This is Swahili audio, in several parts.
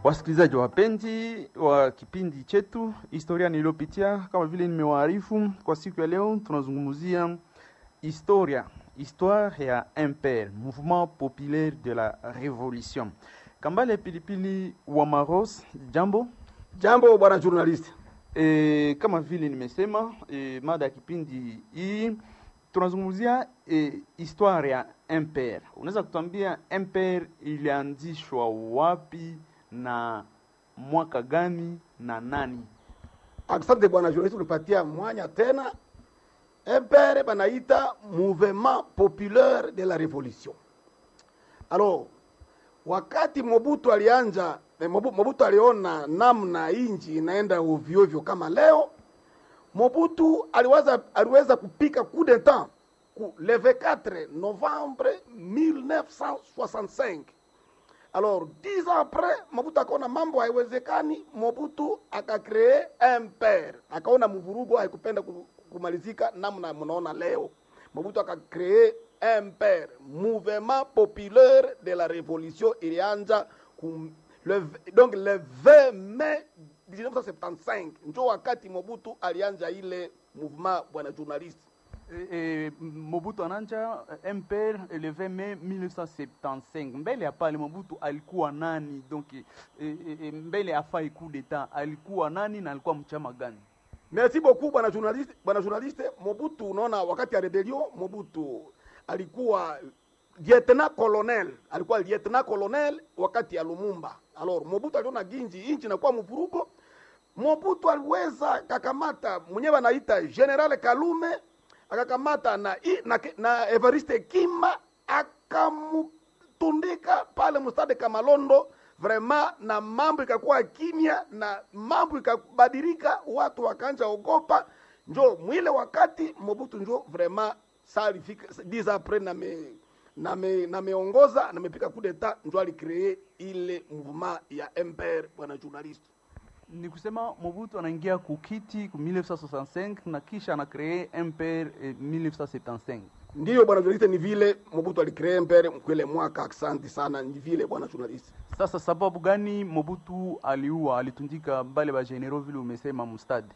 Wasikilizaji wapenzi wa kipindi chetu historia niliyopitia, kama vile nimewaarifu, kwa siku ya leo tunazungumzia historia histoire ya MPR, Mouvement Populaire de la Revolution. Kambale Pilipili wa Maros, jambo. Jambo bwana journalist. E, kama vile nimesema e, mada ya kipindi hii tunazungumzia e, histoire ya MPR. Unaweza kutuambia MPR ilianzishwa wapi na mwaka gani na nani? Asante bwana journalist, unipatia mwanya tena. MPR banaita Mouvement Populaire de la Revolution. Alors, wakati Mobutu alianja eh, Mobu- Mobutu aliona namna inji inaenda ovyo ovyo kama leo, Mobutu aliweza, aliweza kupika coup d'etat ku le 24 novembre 1965. Alors, dix ans après, Mobutu akaona mambo haiwezekani, Mobutu akakree MPR, akaona mvurugo haikupenda ku- kumalizika namna mnaona leo. Mobutu akakree MPR, Mouvement Populaire de la Révolution, ilianza kum, le, v- donc le 20 mai 1975 njo wakati Mobutu alianja ile mouvement, bwana journalist. E, e, Mobutu ananja eh, MPR le 20 Mai 1975. Mbele ya pale Mobutu alikuwa nani? Donc e, e, e, mbele ya fai coup d'etat alikuwa nani na alikuwa mchama gani? Merci beaucoup bwana journaliste, bwana journaliste. Mobutu, unaona wakati ya rebellion Mobutu alikuwa lieutenant colonel, alikuwa lieutenant colonel wakati ya Lumumba. Alors Mobutu aliona ginji inchi inakuwa mvurugo. Mobutu aliweza kakamata mwenyewe anaita General Kalume akakamata na, i- na, na Evariste Kima akamtundika pale mstade Kamalondo vraiment, na mambo ikakuwa kimya na mambo ikabadilika, watu wakaanza ogopa. Njo mwile wakati Mobutu njo vraiment salifika 10 après na me na me na meongoza na mepika coup d'etat, njo alicree ile mouvement ya MPR, bwana journalist. Ni kusema Mobutu anaingia kukiti ku 1965 na kisha anakree MPR eh, 1975. Ndiyo bwana journalist, ni vile Mobutu alicree MPR kwele mwaka. Asante sana, ni vile bwana journalist. Sasa sababu gani Mobutu aliua alitundika bale ba general vile umesema mustadi?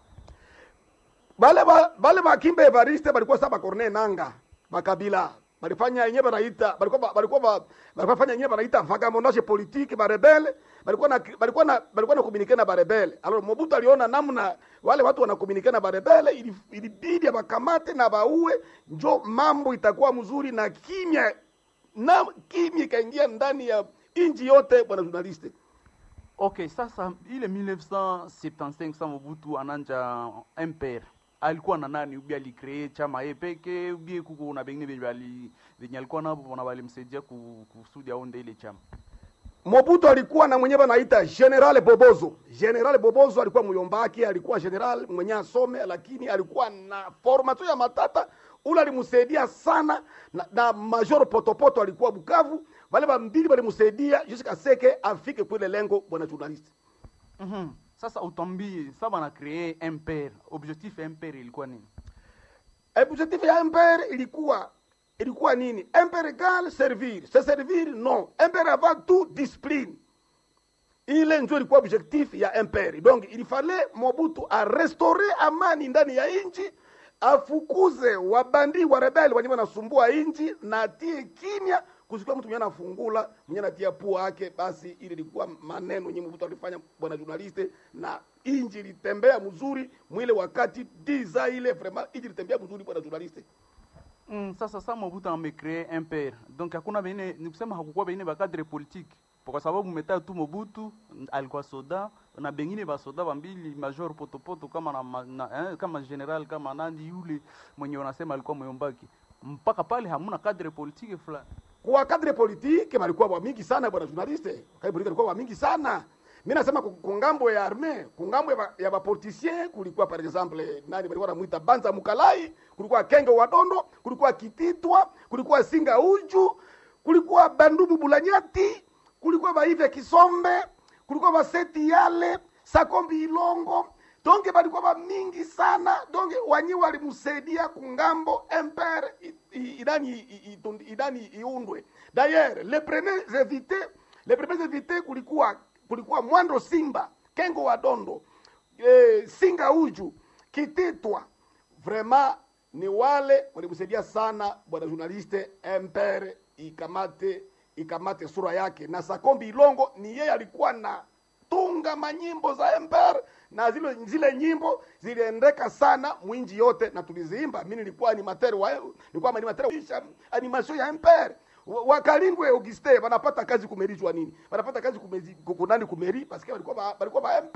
bale ba, bale bakimba Evariste balikuwa saba Corneille Nanga bakabila balifanya yenyewe banaita balikuwa ba- balikuwa ba- balikuwa fanya yenyewe banaita vagabondage politique ba rebelle balikuwa na balikuwa na balikuwa na communiquer na ba rebelle alors Mobutu aliona namna wale watu wana communiquer na ba rebelle ili ilibidi abakamate na baue njo mambo itakuwa mzuri na kimya na kimya ikaingia ndani ya inji yote bwana journaliste Okay, sasa ile 1975 sa Mobutu ananja MPR alikuwa na nani? Ubi alicree chama yeye peke, ubi kuko na bengine benye bali benye alikuwa nabo na balimsaidia ku- kusudi aonde ile chama. Mobutu alikuwa na mwenyewe anaita General Bobozo. General Bobozo alikuwa myombaki, alikuwa general mwenye asome, lakini alikuwa na formation ya matata. Ule alimsaidia sana na, na Major Potopoto alikuwa Bukavu. Wale bambili walimsaidia jusqu'à seke afike kule lengo, bwana journalist. Mhm. Sasa utambie saba na cree MPR, objectif ya MPR ilikuwa nini? Objectif ya MPR ilikuwa ilikuwa nini? MPR égale servir. Se servir non. MPR avant tout discipline. ile ndio ilikuwa objectif ya MPR. Donc il fallait Mobutu a restaurer amani ndani ya nchi, afukuze wabandi wa rebeli wenye wanasumbua nchi na atie kimya, kusikia mtu mwenye anafungula mwenye anatia pua yake. Basi ile ilikuwa maneno yenye Mobutu alifanya, bwana journaliste, na inji ilitembea mzuri mwile wakati diza ile vraiment inji ilitembea mzuri, bwana journaliste. Mm, sasa sa Mobutu amecree MPR. Donc hakuna bengine ni kusema hakukuwa bengine ba cadre politique. Kwa sababu meta tu Mobutu mm, alikuwa soda na bengine ba soda bambili major potopoto kama na, ma- na eh, kama general kama nandi yule mwenye wanasema alikuwa myombaki. Mpaka pale hamuna cadre politique fulani. kwa kadre politike balikuwa wa mingi sana bwana journaliste, kadre politike balikuwa wa mingi sana. Mimi nasema ku- kungambo ya arme, kungambo ya ba- ya bapoliticien kulikuwa par exemple nani balikuwa namuita Banza Mukalai, kulikuwa Kenge Wadondo, kulikuwa Kititwa, kulikuwa Singa Uju, kulikuwa Bandubu Bulanyati, kulikuwa Baive Kisombe, kulikuwa Baseti Yale, Sakombi Ilongo, donge balikuwa ba mingi sana donge wanyi walimsaidia kungambo empire i- i- idani i- i- idani iundwe d'ailleurs les premiers invités les premiers invités kulikuwa kulikuwa Mwando Simba, Kengo wa Dondo, e, Singa Uju, Kititwa. Vraiment ni wale walimsaidia sana bwana journaliste Empere ikamate ikamate sura yake, na Sakombi Ilongo ni yeye alikuwa na tunga manyimbo za Empire na zile zile nyimbo ziliendeka sana mwinji yote na tuliziimba. Mimi nilikuwa animateur wa nilikuwa animateur wa animation ya Empire wakalingwe Auguste wanapata kazi kumerijwa nini? Wanapata kazi kumeri kunani kumeri parce que walikuwa ba- walikuwa ba